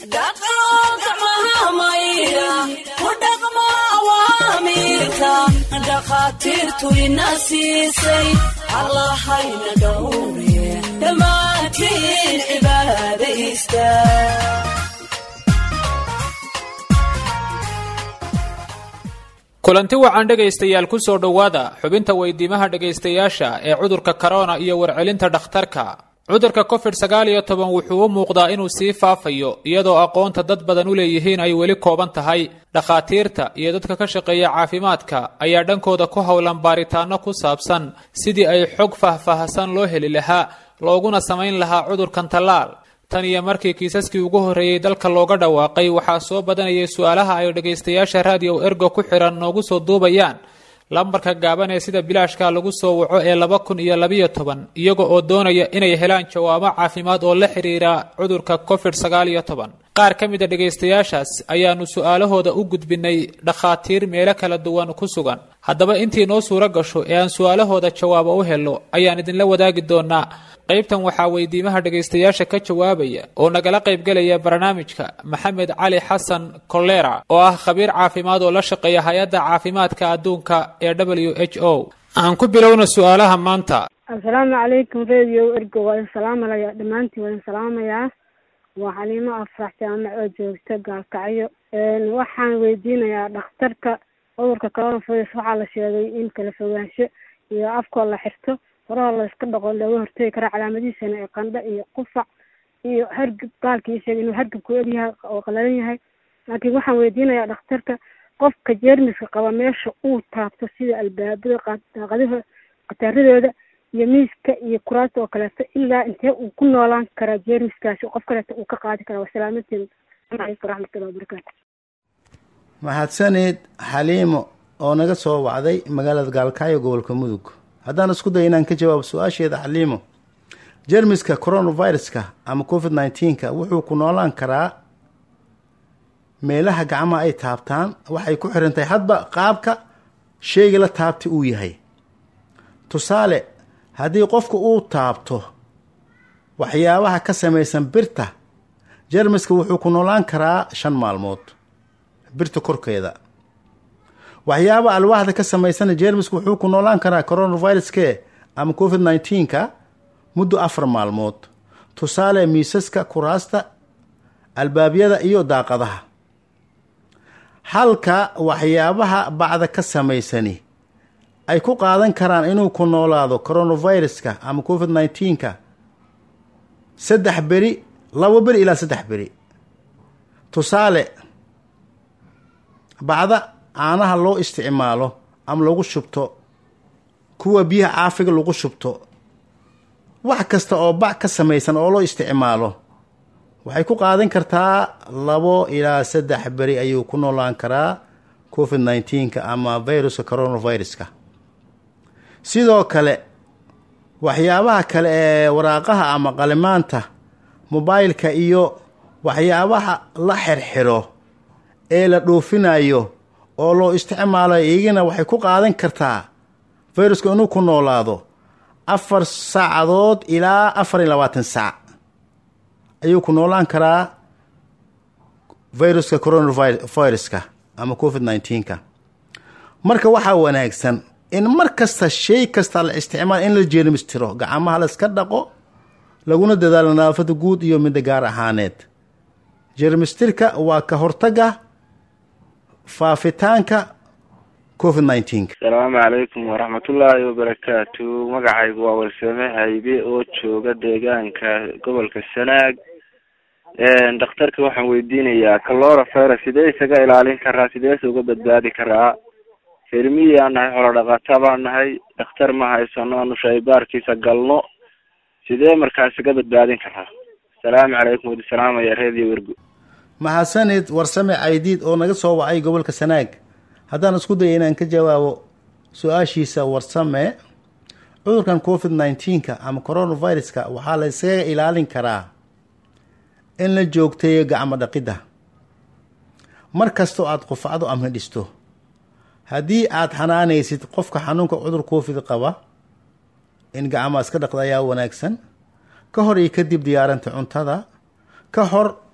dhakhaatiirtu ina siisay allahayna dhowre dhammaantiin cibaadaysta kulanti wacan dhegaystayaal ku soo dhowaada xubinta weydiimaha dhegaystayaasha ee cudurka korona iyo warcelinta dhakhtarka cudurka covid sagaal iyo toban wuxuu u muuqdaa inuu sii faafayo iyadoo aqoonta dad badan u leeyihiin ay weli kooban tahay dhakhaatiirta iyo dadka ka shaqeeya caafimaadka ayaa dhankooda ku howlan baaritaano ku saabsan sidii ay xog faahfaahsan loo heli lahaa looguna samayn lahaa cudurkan tallaal tan iyo markii kiisaskii ugu horreeyey dalka looga dhawaaqay waxaa soo badanayay su-aalaha ay dhegaystayaasha raadiyo ergo ku xidhan noogu soo duubayaan lambarka gaaban ee sida bilaashka lagu soo waco ee laba kun iyo labiyo toban iyaga oo doonaya inay helaan jawaabo caafimaad oo la xidhiira cudurka covid sagaal iyo toban qaar ka mid a dhegaystayaashaas ayaanu su-aalahooda u gudbinay dhakhaatiir meelo kala duwan ku sugan haddaba intii noo suuro gasho ee aan su-aalahooda jawaabo u helo ayaan idinla wadaagi doonaa qaybtan waxaa weydiimaha dhegaystayaasha ka jawaabaya oo nagala qaybgelaya barnaamijka maxamed cali xasan kolera oo ah khabiir caafimaad oo la shaqeeya hay-adda caafimaadka adduunka ee w h o aan ku bilowna su-aalaha maanta assalaamu calaykum radio ergo waa idin salaamalaya dhammaantiin waa idin salaamayaa waa xaliimo afrax jaamac oo joogta gaalkacyo waxaan weydiinayaa dhakhtarka cudurka coronavirus waxaa la sheegay in kala fogaansho iyo afkoo la xirto horaha la iska dhaqo looga hortegi karaa calaamadihiisana ee qandho iyo qufac iyo hargab gaalkii sheegay inuu hargabku egyahay oo qalalan yahay laakiin waxaan weydiinayaa dhakhtarka qofka jeermiska qaba meesha uu taabto sida albaabada daaqadaha qataaradooda iyo miiska iyo kuraasta oo kaleeto ilaa intee uu ku noolaan karaa jeermiskaasi qof kaleeto uu ka qaadi karaa wasalaamadeen alaikum waraxmatullahi wabarakaatu mahadsaneed xaliimo oo naga soo wacday magaalada gaalkacyo gobolka mudug haddaan isku day inaan ka jawaabo su-aasheeda xaliimo jermiska coronaviruska ama covid nineteenka wuxuu ku noolaan karaa meelaha gacmaha ay taabtaan waxay ku xiran tahay hadba qaabka sheyga la taabtay uu yahay tusaale haddii qofku uu taabto waxyaabaha ka samaysan birta jermiska wuxuu ku noolaan karaa shan maalmood birta korkeeda waxyaaba alwaaxda ka samaysana jermiska wuxuu ku noolaan karaa coronaviruske ama covid nineteenka muddo afar maalmood tusaale miisaska kuraasta albaabyada iyo daaqadaha halka waxyaabaha bacda ka samaysani ay ku qaadan karaan inuu ku noolaado coronaviruska ama covid nineteenka saddex beri labo beri ilaa saddex beri tusaale bacda caanaha loo isticmaalo ama lagu shubto kuwa biyaha caafiga lagu shubto wax kasta oo bac ka samaysan oo loo isticmaalo waxay ku qaadan kartaa labo ilaa saddex beri ayuu ku noolaan karaa covid nineteenka ama viruska coronaviruska sidoo kale waxyaabaha kale ee waraaqaha ama qalimaanta mobailka iyo waxyaabaha la xirxiro ee la dhoofinayo oo loo isticmaalayo iyagana waxay ku qaadan kartaa viruska inuu ku noolaado afar saacadood ilaa afar iyo labaatan saac ayuu ku noolaan karaa viruska coronaviruska ama covid nineteenka marka waxaa wanaagsan in mar kasta shay kasta la isticmaal in la jeermistiro gacmaha la iska dhaqo laguna dadaalo nadaafada guud iyo midda gaar ahaaneed jeermistirka waa ka hortaga faafitaanka covid nineteenka asalaamu calaykum waraxmatullaahi wabarakaatu magacaygu waa walsame haybe oo jooga deegaanka gobolka sanaag dhakhtarka waxaan weydiinayaa calora virus sidee isaga ilaalin karaa sideese uga badbaadi karaa hermiyaa nahay xolo dhaqata baan nahay dhakhtar ma haysano aanu shaybaarkiisa galno sidee markaas iga badbaadin karaa asalaamu calaykum wadi salaamaya reediyo wergo mahadsanid warsame caydiid oo naga soo wacay gobolka sanaag haddaan isku daya inaan ka jawaabo su-aashiisa warsame cudurkan covid nineteenka ama coronaviruska waxaa la iskaga ilaalin karaa in la joogteeyo gacmo dhaqidda mar kastoo aada qufacdo ama dhisto haddii aada xanaanaysid qofka xanuunka cudur covid qaba in gacmaha iska dhaqda ayaa wanaagsan ka hor iyo kadib diyaarinta cuntada ka hor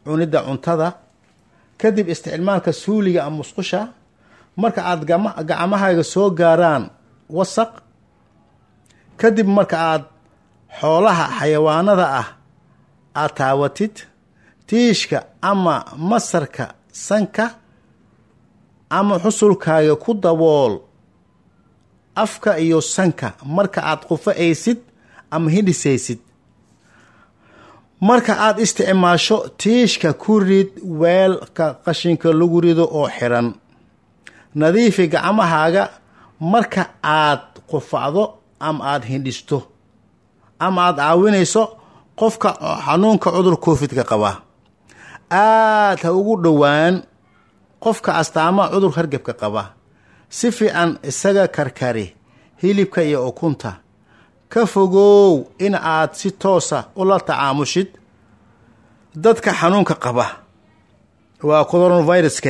cunidda cuntada kadib isticmaalka suuliga ama musqusha marka aada gama gacmahaaga soo gaaraan wasaq kadib marka aada xoolaha xayawaanada ah aada taawatid tiishka ama masarka sanka ama xusulkaaga ku dabool afka iyo sanka marka aada qufa'aysid ama hidhisaysid marka aada isticmaasho tiishka ku rid weelka qashinka lagu rido oo xiran nadiifi gacmahaaga marka aad qufacdo ama aada hindhisto ama aada caawinayso qofka xanuunka cudur covidka qaba aada ha ugu dhowaan qofka astaamaha cudur hargebka qaba si fiican isaga karkari hilibka iyo ukunta ka fogow in aad si toosa ula tacaamushid dadka xanuunka qaba waa coronaviruske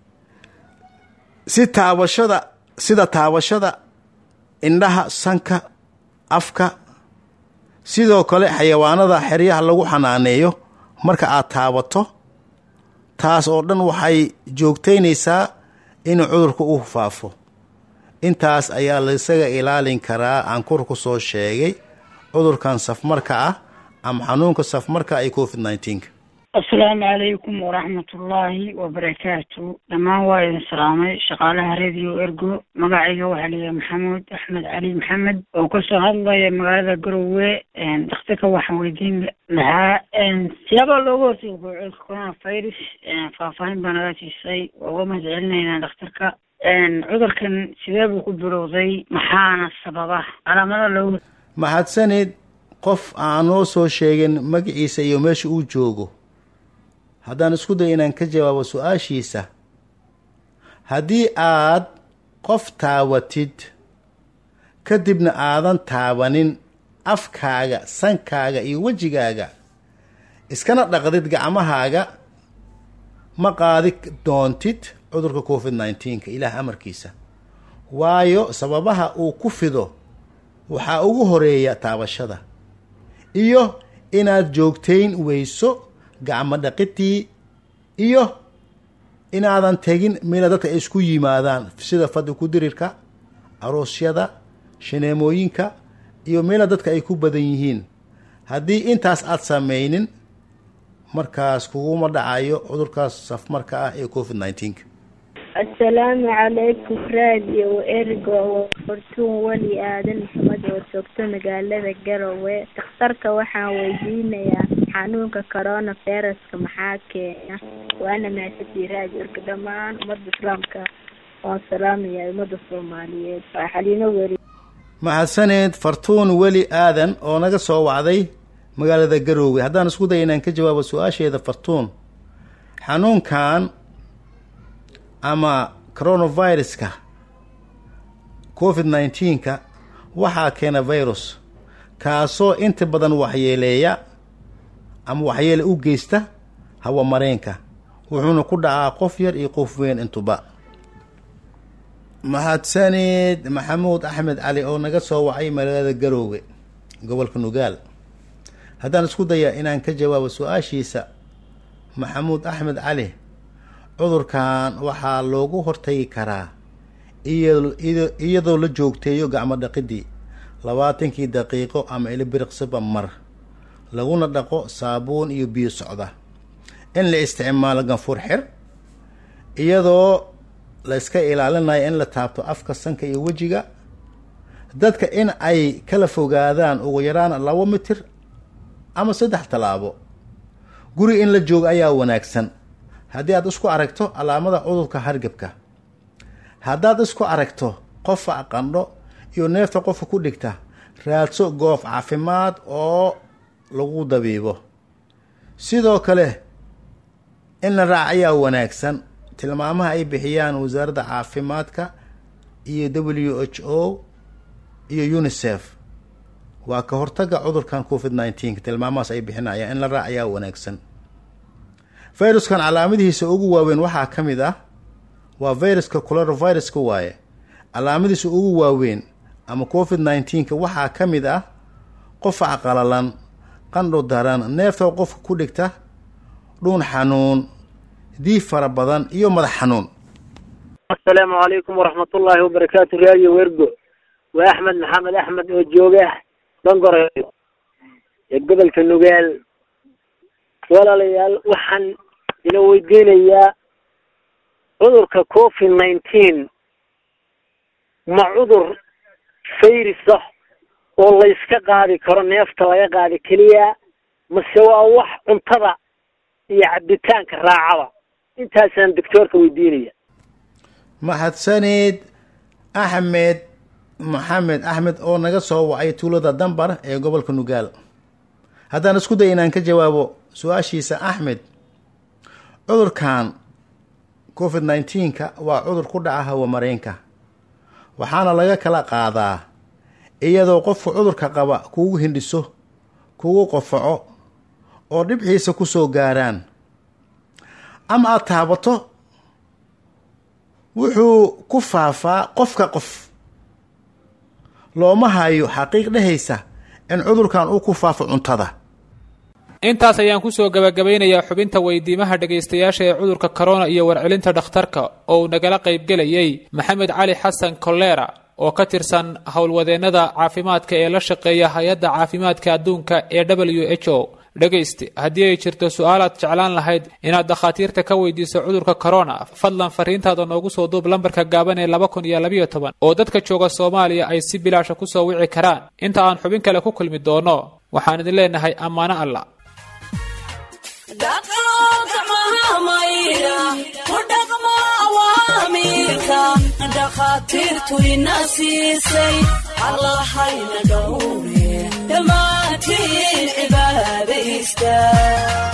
si taabashada sida taabashada indhaha sanka afka sidoo kale xayawaanada xeryaha lagu xanaaneeyo marka aad taabato taas oo dhan waxay joogtaynaysaa in cudurka u faafo intaas ayaa laisaga ilaalin karaa aan kor ku soo sheegay cudurkan safmarka ah ama xanuunka safmarka ay covid nneteen-ka asalaamu calaykum waraxmatullaahi wabarakaatu dhammaan waa idin salaamay shaqaalaha radio ergo magacayga waxaa layihaha maxamuud axmed cali maxamed oo kasoo hadlaya magaalada garowe daktarka waxaan weydiin lahaa siyaabaa looga hortega cudurka coronavirus faahfaahin baa naga siisay waa uga mahad celinaynaa dhakhtarka cudurkan sidee buu ku bilowday maxaana sababa calaamada looga mahadsanid qof aan noo soo sheegin magaciisa iyo meesha uu joogo haddaan isku day inaan ka jawaabo su-aashiisa haddii aad qof taawatid kadibna aadan taabanin afkaaga sankaaga iyo wejigaaga iskana dhaqdid gacmahaaga ma qaadi doontid cudurka covid nneteen-ka ilaah amarkiisa waayo sababaha uu ku fido waxaa ugu horeeya taabashada iyo inaad joogtayn weyso gacmo dhaqidii iyo inaadan tegin meela dadka ay isku yimaadaan sida fadhi ku dirirka aroosyada shaneemooyinka iyo meela dadka ay ku badan yihiin haddii intaas aad samaynin markaas kuguma dhacayo cudurkaas safmarka ah ee covid nneteen-ka asalaamu calaykum radio ergo fortuun weli aadan maxamed oo joogto magaalada garowe dakhtarka waxaan weydiinayaa xanuunka corona viruska maxaa keena waana mahadsantii radio ergo dhammaan ummadda islaamka waan salaamayaa ummadda soomaaliyeed waa xaliimo weli mahadsaneed fartuun weli aadan oo naga soo wacday magaalada garoowe haddaan isku day inaan ka jawaabo su-aasheeda fartuun xanuunkan ama coronaviruska covid nneteen-ka waxaa keena virus kaasoo inta badan waxyeeleeya ama waxyeele u geysta hawa mareenka wuxuuna ku dhacaa qof yar iyo qof weyn intuba mahadsaneed maxamuud axmed cali oo naga soo wacay magaalada garoowe gobolka nugaal haddaan isku daya inaan ka jawaabo su-aashiisa maxamuud axmed cali cudurkan waxaa loogu hortagi karaa iyadoo la joogteeyo gacmo dhaqidii labaatankii daqiiqo ama ilibiriqsiba mar laguna dhaqo saabuun iyo biyo socda in la isticmaalo ganfur xir iyadoo la iska ilaalinayo in la taabto afka sanka iyo wejiga dadka in ay kala fogaadaan ugu yaraan labo mitir ama saddex tallaabo guri in la joogo ayaa wanaagsan haddii aad isku aragto calaamada cudurka hargebka haddaad isku aragto qofa qandho iyo neefta qofka ku dhigta raadso goof caafimaad oo lagu dabiibo sidoo kale in la raac ayaa wanaagsan tilmaamaha ay bixiyaan wasaaradda caafimaadka iyo w h o iyo unisef waa ka hortaga cudurkan covid nneteen tilmaamahaas ay bixinayaan in la raac ayaa wanaagsan viruskan calaamadihiisa ugu waaweyn waxaa ka mid ah waa viruska coronaviruska waaye calaamadiisa ugu waaweyn ama covid nneteen-ka waxaa ka mid ah qofac qalalan qandho daran neefta qofka ku dhigta dhuun xanuun diif fara badan iyo madax xanuun asalaamu calaykum waraxmatullaahi wabarakaatu raadiyo wergo waa axmed maxamed axmed oo jooga dangore ee gobolka nugaal walaalayaal waxaan ina weydiinayaa cudurka covid nineteen ma cudur fayris ah oo layska qaadi karo neefta laga qaadi keliya mase waa wax cuntada iyo cabitaanka raacaba intaasaan doctoorka weydiinaya mahadsaneed axmed maxamed axmed oo naga soo wacay tuulada dambar ee gobolka nugaal haddaan isku day inaan ka jawaabo su-aashiisa axmed cudurkan covid nineteenka waa cudur ku dhaca hawamareenka waxaana laga kala qaadaa iyadoo qofku cudurka qaba kugu hindhiso kugu qofaco oo dhibxiisa ku soo gaaraan ama aada taabato wuxuu ku faafaa qofka qof looma hayo xaqiiq dhehaysa in cudurkan uu ku faafo cuntada intaas ayaan kusoo gabagabaynayaa xubinta weydiimaha dhegaystayaasha ee cudurka corona iyo warcelinta dhakhtarka oo uu nagala qaybgelayay maxamed cali xasan kolera oo ka tirsan howlwadeennada caafimaadka ee la shaqeeya hay-adda caafimaadka adduunka ee w h o dhegayste haddii ay jirto su-aalaad jeclaan lahayd inaad dakhaatiirta ka weydiiso cudurka corona fadlan fariintaada noogu soo duub lambarka gaaban ee laba kun iyo labayo toban oo dadka jooga soomaaliya ay si bilaasha kusoo wici karaan inta aan xubin kale ku kulmi doono waxaan idin leenahay ammaano allah dhakhaatiirtu ina siisay allahayna dhowre dhammaantiin cibaada istaag